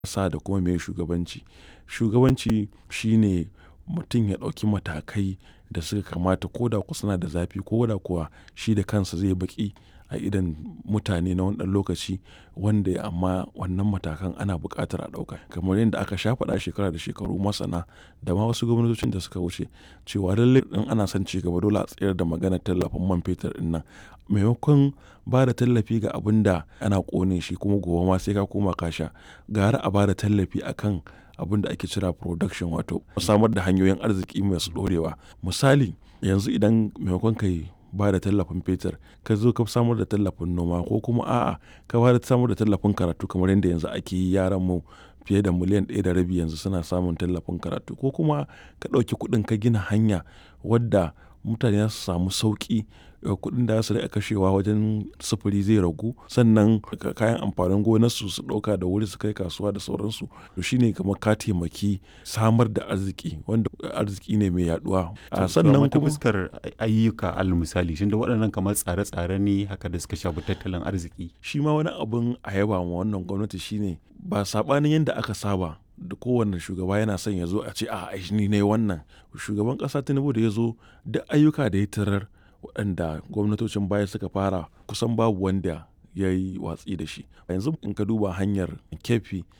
sa da kuma me shugabanci. Shugabanci shine mutum ya ɗauki matakai da suka kamata ko da kuwa suna da zafi ko da kuwa shi da kansa zai baƙi a idon mutane na wani ɗan lokaci wanda amma wannan matakan ana buƙatar a ɗauka. Kamar yadda aka sha faɗa shekara da shekaru masana da ma wasu gwamnatocin da suka wuce cewa lallai in ana son ci gaba dole a tsayar da maganar tallafin man fetur ɗin nan. Maimakon ba da tallafi ga abun da ana ƙone shi kuma gobe ma sai ka koma ka sha. Gara a ba da tallafi a kan abun da ake kira production wato samar da hanyoyin arziki masu ɗorewa. Misali yanzu idan maimakon ka yi ba da tallafin fetur ka zo ka samar da tallafin noma ko kuma a'a ka ba da samar da tallafin karatu kamar yadda yanzu ake yi yaran mu fiye da miliyan ɗaya da rabi yanzu suna samun tallafin karatu ko kuma ka ɗauki kuɗin ka gina hanya wadda mutane za su samu sauƙi kuɗin da za su riƙa kashewa wajen sufuri zai ragu sannan kayan amfanin gonarsu su ɗauka da wuri su kai kasuwa da sauransu. To shine kamar ka taimaki samar da arziki wanda arziki ne mai yaɗuwa. Sannan kuma fuskar ayyuka alal misali tunda waɗannan kamar tsare-tsare ne haka da suka shafi tattalin arziki. Shi ma wani abun a yaba ma wannan gwamnati shine ba saɓanin yadda aka saba da kowane shugaba yana son ya zo a ce a'a ni ne wannan. Shugaban ƙasa Tinubu da ya zo duk ayyuka da ya tarar waɗanda gwamnatocin baya suka fara kusan babu wanda ya yi watsi da shi. Yanzu in ka duba hanyar Keffi